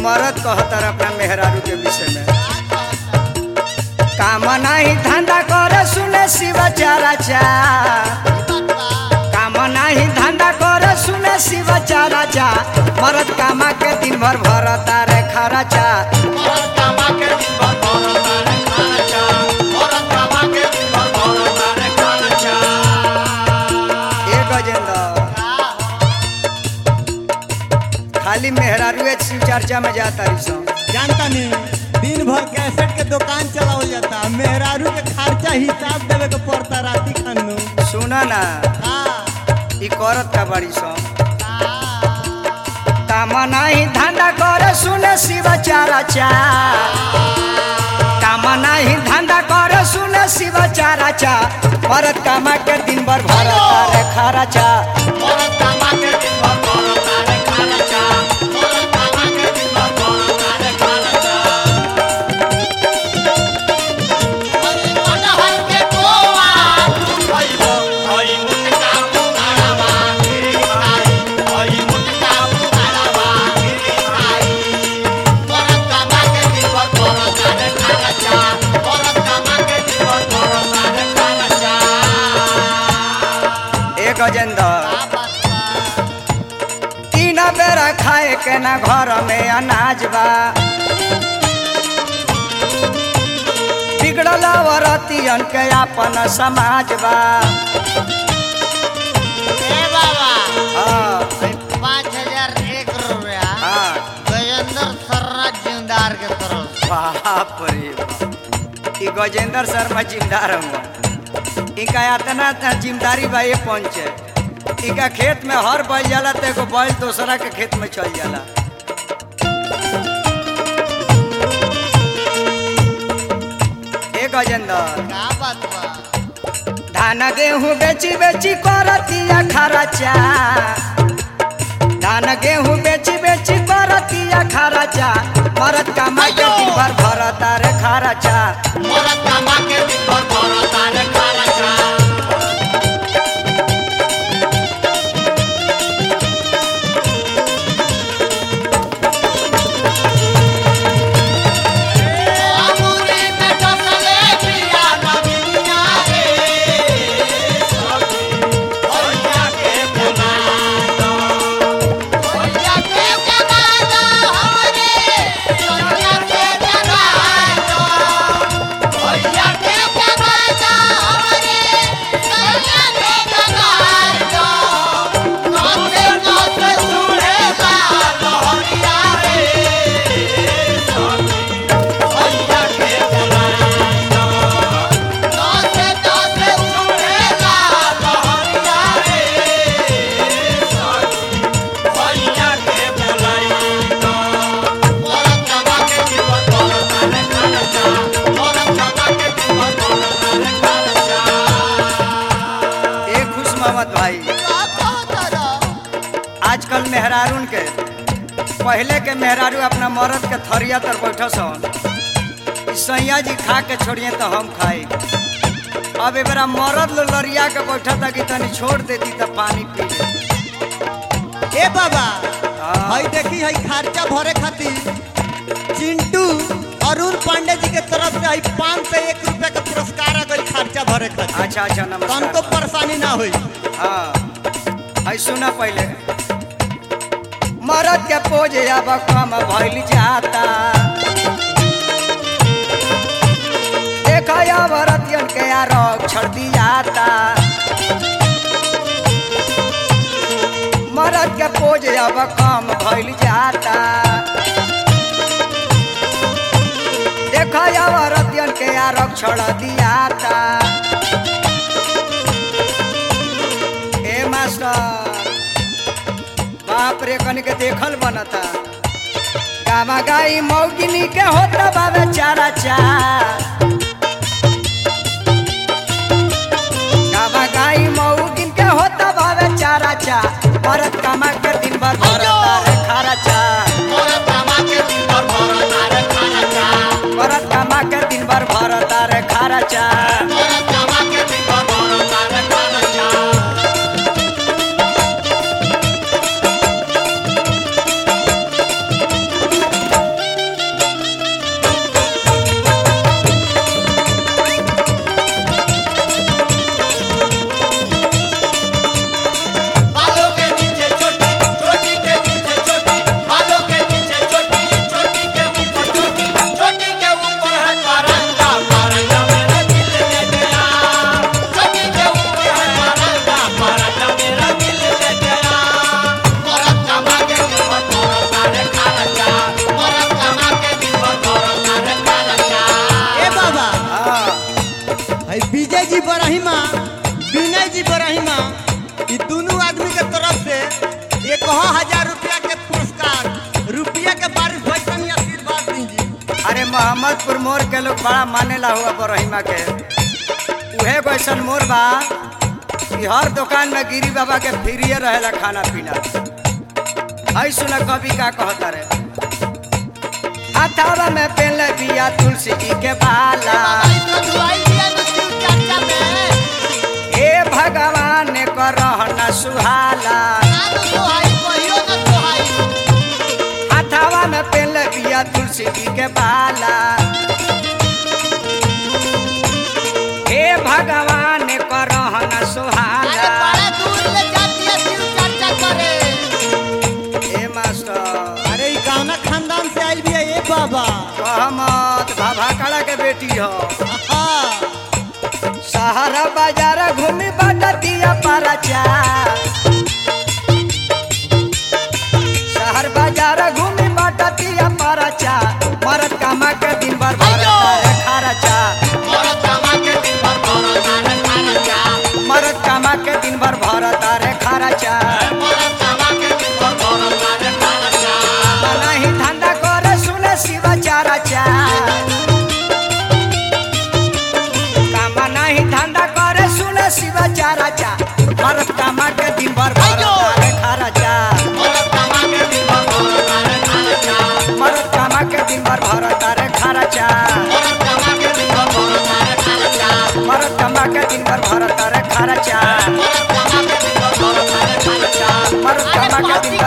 मरद कहतर अपना मेहरारू के विषय में काम नहीं धंधा करे सुने शिवचारा चा काम नहीं धंधा करे सुने शिवचारा चा मरद कामा के दिन भर भरता रे खराचा ए गजेंद्र खाली मेहरारू शिव चर्चा में जाता रही सो जानता नहीं दिन भर कैसेट के दुकान चलावल जाता मेहरारू के खर्चा हिसाब देवे के पड़ता राती खानू सुना ना हाँ ई करत का बड़ी सो काम नहीं धंधा करे सुने शिवचारा चा काम नहीं धंधा करे सुने शिवचारा चा मरद कामा के दिन भर भरता रे खराचा ए गजेंद्र तीन बेरा खाए के ना घर में अनाज बा बिगड़ल औरतियन के अपन समाज बा हाँ, पाँच हजार एक रुपया हाँ, गजेंद्र सर्रा जिंदार के तरफ बाप रे बाप। ई गजेंद्र शर्मा जिम्मेदार हुआ इनका इतना त जिम्मेदारी बा ये पंच इनका खेत में हर बैल जाला तो एगो बैल दूसरा के खेत में चल जाला ए गजेंद्र का बात बा धान गेहूं बेची बेची करतिया खराचा धान गेहूं बेची बेची करतिया खराचा मरद कामा के दिन भर भरता रे खराचा अमूरी में टसले पिया नबिया रे भैया के जगा दो हमरे सोनिया के जगा दो भैया के जगा दो हमरे सोनिया के जगा दो नोते नोते सुने ला लोहरिया रे भैया के नोते नोते सुने ला लोहरिया रे ए खुश मोहम्मद भाई आजकल मेहरारून के पहले के मेहरारू अपना मरद के थरिया तर बैठ सन ई सैया जी खा के छोड़िए तो हम खाए अब ए बेरा मरद लो लरिया के बैठा था कि तनी छोड़ देती तो पानी पी ले ए बाबा हाँ। हई देखी हई खर्चा भरे खातिर चिंटू अरुण पांडे जी के तरफ से हई पाँच सौ एक रुपया का पुरस्कार आ गई खर्चा भरे खातिर अच्छा अच्छा हमको नमस्कार परेशानी ना हुई हाँ है सुना पहले मरद के पोज अब कम भइल जाता देखा औरतियन के आरोप छड़ दियाता मरद के पोज अब कम भइल जाता देखा औरतियन के आरोप छड़ दियाता ए मास्टर बाप रे कनी के देखल बनता गामा गाई मौगिनी के होता बाबे चारा चा गामा गाई मौगिन के होता बाबे चारा चा भरत कामा के दिन भर भरता रे खारा चा भरत कामा के दिन भर भरता रे खारा चा जी बरहिमा ई दोनों आदमी के तरफ से एक हजार रुपया के पुरस्कार रुपया के बारिश भाई तनी आशीर्वाद दी जी अरे मोहम्मदपुर मोर के लोग बड़ा मानेला हुआ बरहिमा के उहे कैसन मोर बा कि हर दुकान में गिरी बाबा के फ्रीए रहेला खाना पीना हई सुना कवि का कहता रे हथावा में पहले बिया तुलसी जी के बाला हे भगवान को रहना सुहाला हथावा में पहले बिया तुलसी जी के बाला हे भगवान को रहना सुहाला हे मास्टर अरे ई गावना खानदान से आइल भी है ये बाबा कहमत भाभाकड़ा के बेटी हो हाँ सहारा बाजार घूमी बटतिया परचा शहर बाजार घूमी बटतिया परचा मरद कामा के दिन भर भरता है खर्चा मरद कामा के दिन भर भरता रे खर्चा नहीं धंधा करे सुने शिवा चाराचा कामा नहीं धंधा करे सुने शिवा चाराचा मरद कामा के दिन भर भरता रे खर्चा मरद कामा के दिन भर भरता रे खर्चा मरद कामा के दिन भर भरता रे खर्चा मरद कामा के दिन